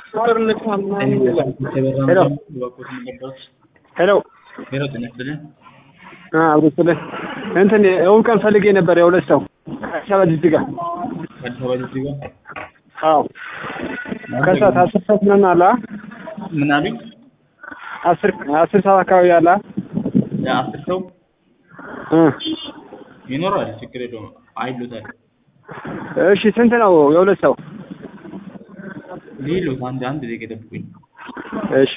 ሄሎ ሄሎ ጤና ይስጥልኝ። አብሮስልህ እንትን እሑድ ቀን ፈልጌ ነበር የሁለት ሰው ከአዲስ አበባ ጅጅጋ አዲስ አበባ ጅጅጋ አዎ ከሰዓት አስር ሰዓት ምናምን አለ አ? ምን አሉኝ? አስር አስር ሰዓት አካባቢ አለ አ? ለአስር ሰው እ ይኖራል፣ ችግር የለውም። አይሉታል እሺ ስንት ነው የሁለት ሰው? ሊሉት አንድ አንድ ደቂቃ ጠብቁኝ። እሺ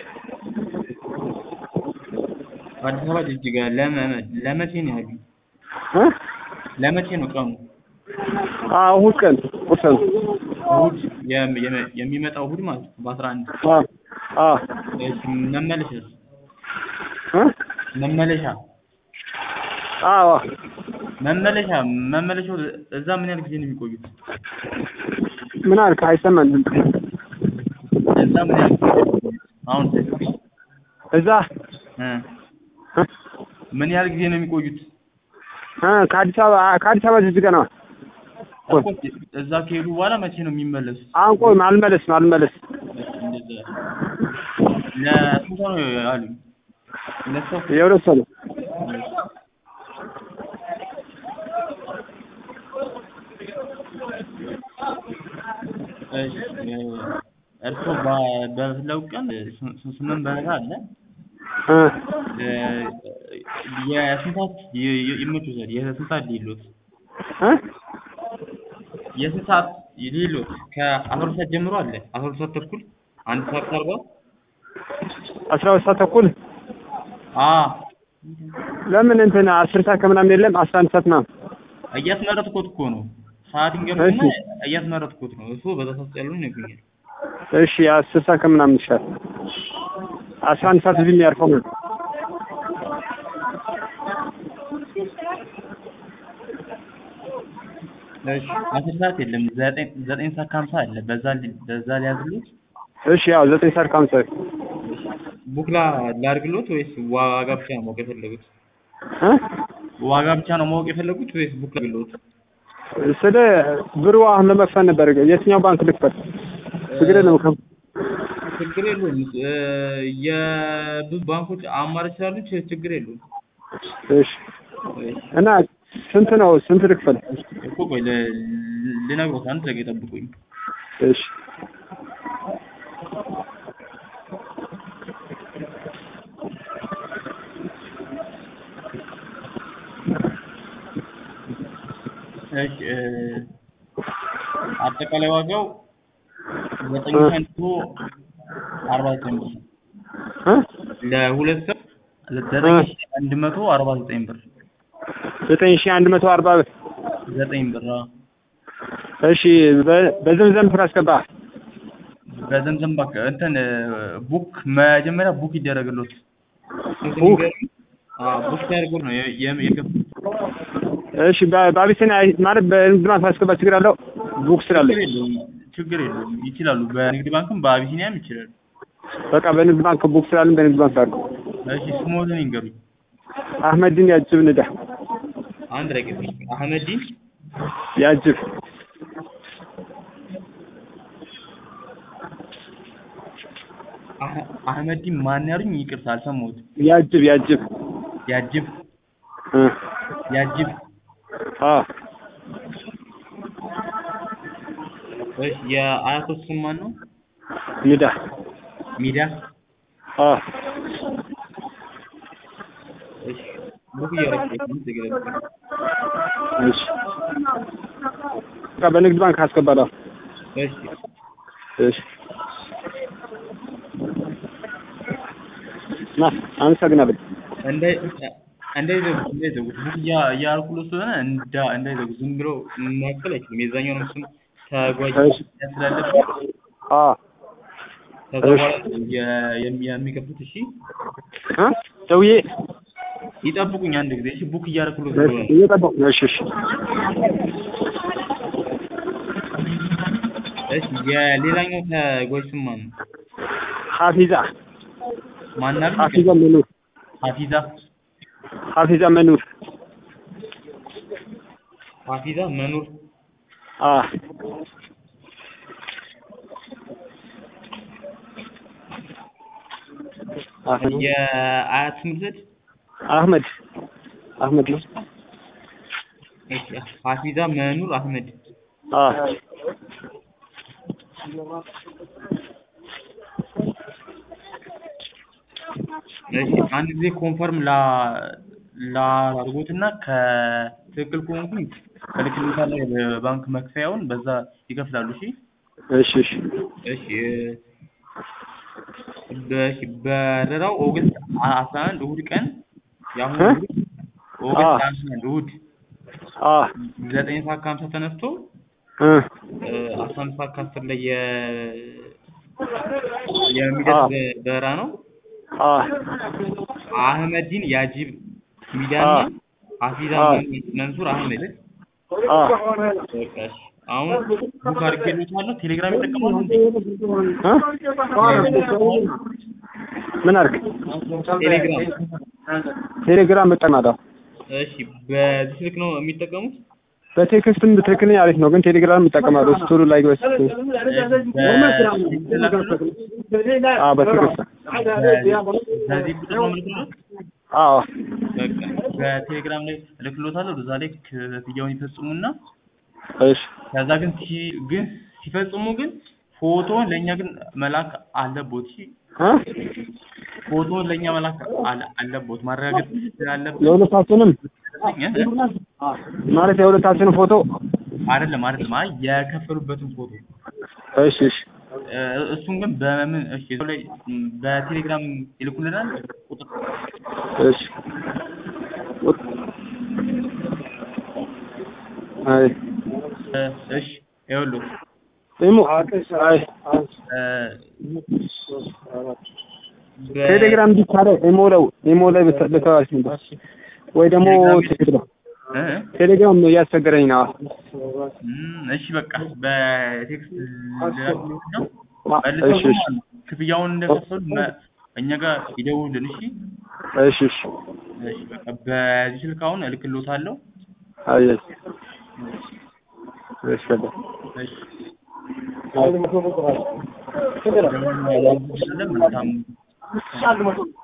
አዲስ አበባ ጅጅጋ ለመ- ለመቼ ነው ያሉኝ? እ ለመቼ ነው ቀኑ? አዎ እሑድ ቀን እሑድ ቀን እሑድ የም- የም- የሚመጣው እሑድ ማለት ነው በአስራ አንድ አ አ እሺ መመለሻስ? እ መመለሻ አዎ መመለሻ መመለሻው እዛ ምን ያህል ጊዜ ነው የሚቆዩት? ምን አልክ? አይሰማም ድምፅ እዛ ምን ያህል ጊዜ ነው የሚቆዩት? አሁን እዛ እ እ ምን ያህል ጊዜ ነው የሚቆዩት? እ ከአዲስ አበባ ከአዲስ አበባ ጅጅጋ ነው እኮ እዛ ከሄዱ በኋላ መቼ ነው የሚመለሱት? አሁን ቆይ አልመለስ ነው አልመለስ እንደዛ ለስንት ሰው ነው ያሉኝ? ሁለት ሰው የሁለት ሰው ነው እሺ እርስዎ በ- በፈለጉ ቀን ስ- ስ- ስምንት በረራ አለ። እ እ የስንት ሰዓት ይ- ይ- ይመቹታል? የስንት ሰዓት ሊሉት? እ የስንት ሰዓት ሊሉት? ከአስራ ሁለት ሰዓት ጀምሮ አለ። አስራ ሁለት ሰዓት ተኩል፣ አንድ ሰዓት ከአርባ አስራ ሁለት ሰዓት ተኩል አዎ ለምን እንትን አስር ሰዓት ከምናምን የለም አስራ አንድ ሰዓት ምናምን እያስመረጥኩት እኮ ነው። ሰዓት ይንገሩና እሺ። እያስመረጥኩት ነው። እሱ በዛ ሰዓት ያሉን ይነግሩኛል። እሺ አስር ሰዓት ከምናምን ይሻል አስራ አንድ ሰዓት እዚህ የሚያርፈው ነው እሺ አስር ሰዓት የለም። ዘጠኝ ዘጠኝ ሰዓት ከሀምሳ አለ። በዛ ሊ- በዛ ሊያዝሉት እሺ ያው ዘጠኝ ሰዓት ከሀምሳ ቡክላ ላድርግሎት ወይስ ዋጋ ብቻ ነው ማወቅ የፈለጉት? እ ዋጋ ብቻ ነው ማወቅ የፈለጉት ወይስ ቡክ ላድርግሎት? ስለ ብሩ አሁን ለመክፈል ነበር የትኛው ባንክ ልክፈል ችግር የለም ከ ችግር የለውም። እ የብዙ ባንኮች አማራጭ ስላሉ ች- ችግር የለውም። እሺ እና ስንት ነው ስንት ልክፈል እኮ ቆይ ል- ልነግሮት አንድ ደቂቃ ጠብቁኝ። እሺ እሺ እ አጠቃላይ ዋጋው ዘጠኝ ሺህ አንድ መቶ አርባ ዘጠኝ ብር እ ለሁለት ሰው ዘጠኝ ሺህ አንድ መቶ አርባ ዘጠኝ ብር ዘጠኝ ሺህ አንድ መቶ አርባ ብር ዘጠኝ ብር አዎ። እሺ በ- በዘምዘም ስራ አስገባ በዘምዘም ባክ እንትን እ ቡክ መጀመሪያ ቡክ ይደረግሎት ቡክ? አዎ ቡክ ተደርጎ ነው የ- የ- የገቡት። እሺ በ- በአቢሲኒያ ማለት በንግድ ባንክ ማስገባ ችግር አለው ቡክ ስላለኝ ችግር የለውም ችግር የለውም ይችላሉ። በንግድ ባንክም በአቢሲኒያም ይችላሉ። በቃ በንግድ ባንክ ቡክ ስላለኝ በንግድ ባንክ አድርገው እሺ ስሞትን ይንገሩኝ። አህመድን ያጅብ ንዳ አንድ ረቂቅ አህመዲን ያጅብ አህ- አህመዲን ማን ያሉኝ? ይቅርታ አልሰማሁትም። ያጅብ ያጅብ ያጅብ እ ያጅብ አ እሺ የአያቶች ስም ማን ነው? ንዳ ሚዳ አ እሺ ቡክ እያደረግኩት ነው። ትገለጽ እሺ በቃ በንግድ ባንክ አስገባለሁ እሺ እሺ ና አመሰግናለሁ እንዳይ እንዳይዘጉት እንዳይዘጉት ቡክ እያ- እያደረኩለት ስለሆነ እንዳ እንዳይዘጉት ዝም ብሎ መክፈል አይችልም። የዛኛውንም ስም ተጓዥ እሺ። ስላለበት አ ከዛ እሺ። በኋላ የ- የሚ- የሚከፍሉት እሺ እ ደውዬ ይጠብቁኝ አንድ ጊዜ እሺ ቡክ እያደረኩለት እሺ ስለሆነ እየጠበቁ ነው እሺ እሺ እሺ የሌላኛው ተጓዥ ስም ማን ነው? ሀፊዛ ማናል? ሀፊዛ መኑር ሀፊዛ ሀፊዛ መኑር ሀፊዛ መኑር አ አህመድ የአያት ስም ልውሰድ? አህመድ አህመድ ነው። እሺ ሀፊዛ መኑር አህመድ አ እሺ አንድ ጊዜ ኮንፈርም ላ ላድርጎትና ከትክክል ከሆንኩኝ እልክልዎታለሁ የባንክ መክፈያውን በዛ ይከፍላሉ። እሺ እሺ እሺ እሺ በእሺ በረራው ኦገስት አስራ አንድ እሑድ ቀን የአሁኑ እ? እሑድ ኦገስት አ አስራ አንድ እሑድ አ ዘጠኝ ሰዓት ከሀምሳ ተነስቶ እ አስራ አንድ ሰዓት ከአስር ላይ የ የሚደርስ በረራ ነው። አ አህመዲን ያጂብ ሚዳና አ ሀፊዛ አ መንሱር አህመድ አ በቃ እሺ። አሁን ቡክ አድርጌልዎታለሁ። ቴሌግራም ይጠቀማሉ እንዴ? እ ምን አድርግ ቴሌግራም ቴሌግራም እጠቀማለሁ። እሺ። በዚህ ስልክ ነው የሚጠቀሙት? በቴክስትም ብትልክልኝ አሪፍ ነው፣ ግን ቴሌግራም እጠቀማለሁ። እሱ ቶሎ ላይ ገበስ በቴክስት ላክልዎት? አ በቴክስት በዚህ ቁጥር ነው የምልክልዎት? አዎ በቃ በቴሌግራም ላይ እልክልዎታለሁ። በዛ ላይ ክፍያውን ይፈጽሙና እሺ ከዛ ግን ሲ ግን ሲፈጽሙ ግን ፎቶውን ለእኛ ግን መላክ አለቦት። እሺ እ ፎቶውን ለእኛ መላክ አለ- አለቦት ማረጋገጥ ስላለብን የሁለታችንም እ? ማለት የሁለታችንም ፎቶ አይደለም አይደለም፣ አይ የከፈሉበትን ፎቶ እሺ እሺ እ፣ እሱን ግን በምን እሺ እዛው ላይ ም፣ በቴሌግራም ይልኩልናል ቁጥር እሺ አይ እ፣ እሺ ይኸውልህ ኢሞ አይ እ፣ በ- ቴሌግራም ቢቻለ ኢሞ ላይ ኢሞ ላይ ብትልከዋል ወይ ደግሞ ቴሌግራም እ? ቴሌግራም እያስቸገረኝ ነው። እም፣ እሺ በቃ በቴክስት ልላክልዎት ነው አ- መልሰው እሺ እሺ ግን ክፍያውን እንደከፈሉ መ- እኛ ጋር ይደውሉልን። እሺ እሺ እሺ እሺ በቃ በዚህ ስልክ አሁን እልክልዎታለሁ። አይ እሺ እሺ በቃ እሺ ደግሞ መልካም